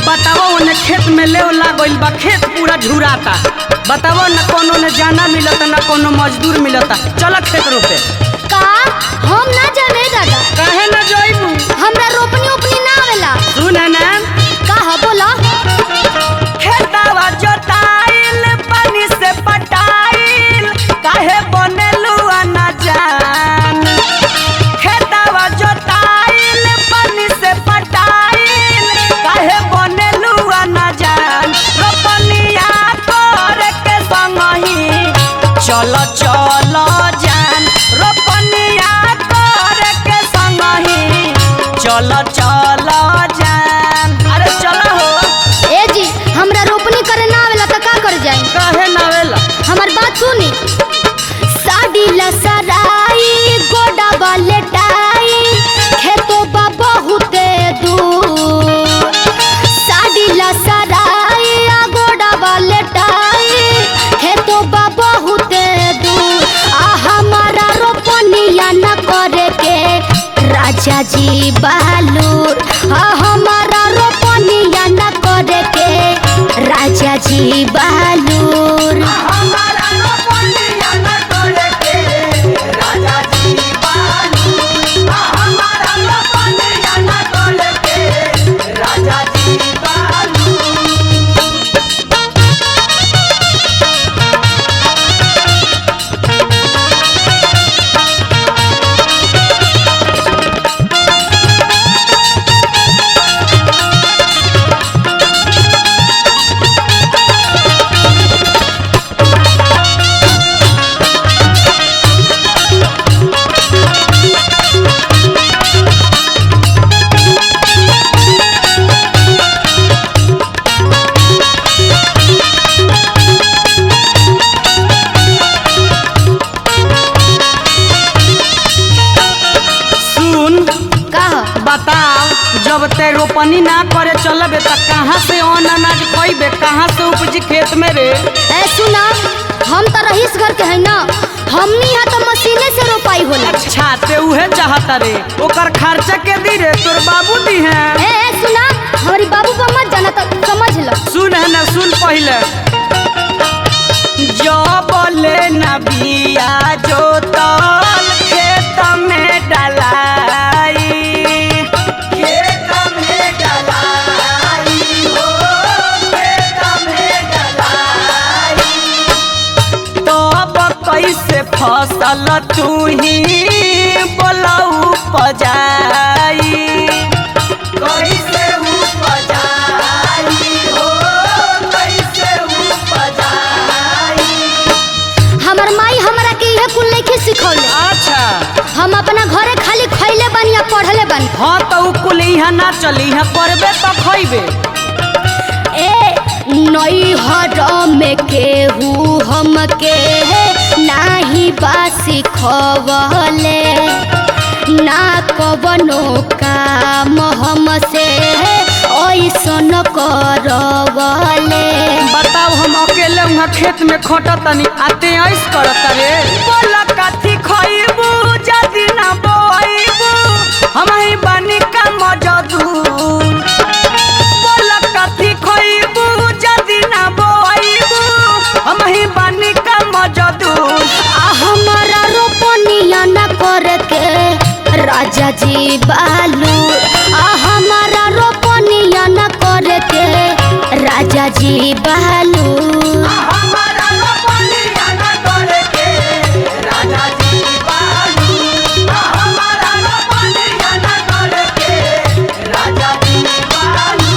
बताओ उन्हें खेत में ले लागल बा खेत पूरा झुराता बताओ न कोनो ने जाना मिलता न कोनो मजदूर मिलता चल खेत रोपे का हम ना जाने दादा काहे न जइबू हमरा रोपनी ओपनी ना आवेला सुन ना का ह बोला खेतवा जोताइल पानी से पटाइल काहे बनेलू न जान खेतवा जोताइल पानी से पटाइल काहे बनेलू न जान रोपनिया कर के संगही चल चल जान रोपनिया कर के संगही चल चल जान अरे चल हो ए जी हमरा रोपनी करे ना आवेला त का कर जाई काहे नावेला हमर बात सुनी साड़ी लसराई गोडा बलेटाई खेतो बा बहुते दूर साड़ी लसराई आ गोडा बलेटाई खेतो बा बहुते दूर आ हमारा रोपनिया न करे के राजा जी बहालूर आ हमारा रोपनिया न करे के राजा जी बहालूर हमारा रोपनिया न करे के राजा जी बालू हमारा रोपनिया न करे के राजा जी बालू सुन का ह? बताओ जब ते रोपनी ना करे चलबे त कहाँ से अन्न अनाज खइबे कहाँ से उपजी खेत में रे ए सुना हम तो रहीस घर के है ना हमनी यहाँ तो मशीने से रोपाई होला अच्छा ते उहे चाहता रे ओकर खर्चा के दी रे तोर बाबू दी है ए ए, सुना हमारी बाबू को मत जाना तो समझ लो सुन है ना सुन पहले जब ले ना बिया जोतल खेत में डलाई खेत में डलाई हो खेत में डलाई तब कैसे फसल तू ही बोलऊ पजाई कैसे उपजाई हो कैसे उपजाई हमार माई हमरा के इहे कुल नहीं सिखौले अच्छा हम अपना घरे खाली खैले बानी या पढ़ले बानी हाँ तो उ कुल यहाँ ना चली यहाँ करबे तो खइबे ए नई हर में केहू हमके नाही बासी खवले ना कवनो काम हमसे ऐसन करवले बताओ हम अकेले वहाँ खेत में खटतनी आते ऐस करत रे बोला कथी खइबू जदी ना बोइबू हम ही बानी का मजदूर बोला कथी खइबू जदी ना बोइबू हम ही बानी का मजदूर आ हमारा रोपनिया न करे के राजा जी बालू आ हमारा रोपनिया न करे के राजा जी बालू हमारा रोपनिया न करे के राजा जी बालू हमारा रोपनिया न करे के राजा जी बालू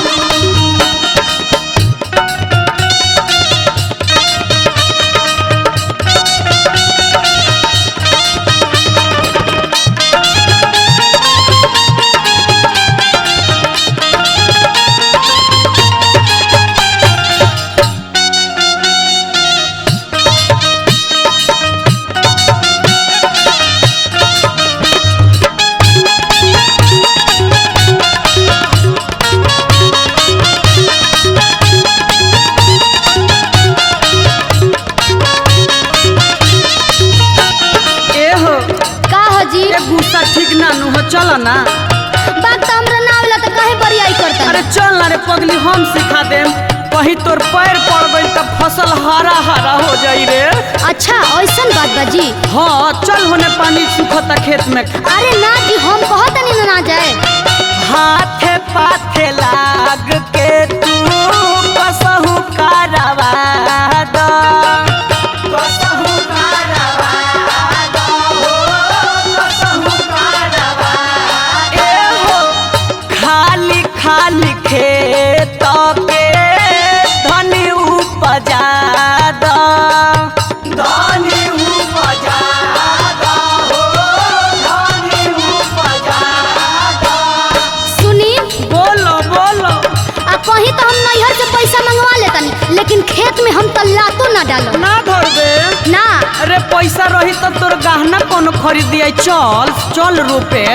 चल ना रे पगली हम सिखा देम कहीं तोर पैर पड़ गई तब फसल हरा हरा हो जाई रे अच्छा ऐसन बात बा जी हाँ चल होने पानी सुखता खेत में अरे ना जी हम कहत नहीं ना जाए हाथे पाथे लाग के तू कसहु कारवा द कसहु कारवा द हो कसहु कारवा ए हो खाली खाली खेत के धनी उपजा द धनी उपजा द हो धनी उपजा द सुनी बोलो बोलो आ कहीं तो हम नैहर से पैसा मंगवा लेतनी लेकिन खेत में हम तल्लातो ना डालो ना धर दे ना अरे पैसा रही तो तोर गहना कोनो खरीद दिया चल चल रुपे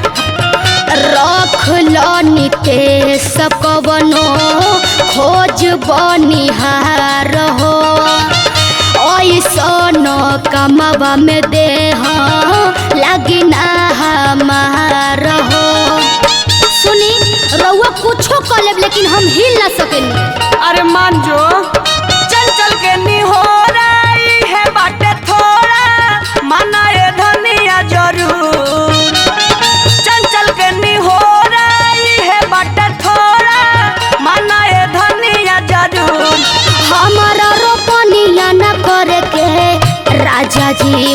रख लो नितेश कवनो खोज बनिहार हो ऐसन कमवा में देह लगी ना हमार हो सुनी रउआ कुछो कर लेब लेकिन हम हिल ना सकेनी अरे मान जो चल चल के निहोरा ई है बाटे थोड़ा माना ये धनिया जरूर चल चल के निहोरा ई है बाटे थोड़ा माना ये धनिया जरूर हमारा रोपनिया न करे के राजा जी